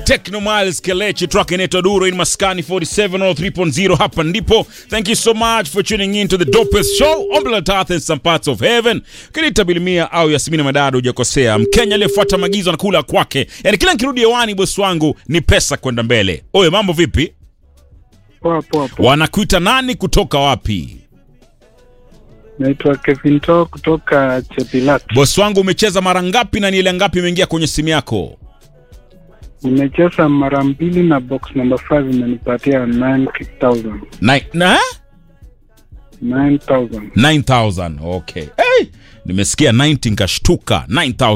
Techno Miles Kelechi track inaitwa Duro in Maskani 4703.0 hapa ndipo. Thank you so much for tuning in to the dopest show on planet Earth and some parts of heaven. Kinita Bilimia au Yasmini Madado hujakosea. Mkenya aliyefuata maagizo na kula kwake. Yaani kila nikirudi hewani bosi wangu ni pesa kwenda mbele. Oye mambo vipi? Poa poa poa. Wanakuita nani kutoka wapi? Naitwa Kevin To kutoka Chepilat. Bosi wangu umecheza mara ngapi na ni ile ngapi imeingia kwenye simu yako? Nimecheza mara mbili na box number 5 imenipatia 9000. Na, na? 9000. 9000 okay. Hey, nimesikia 90 nikashtuka 9000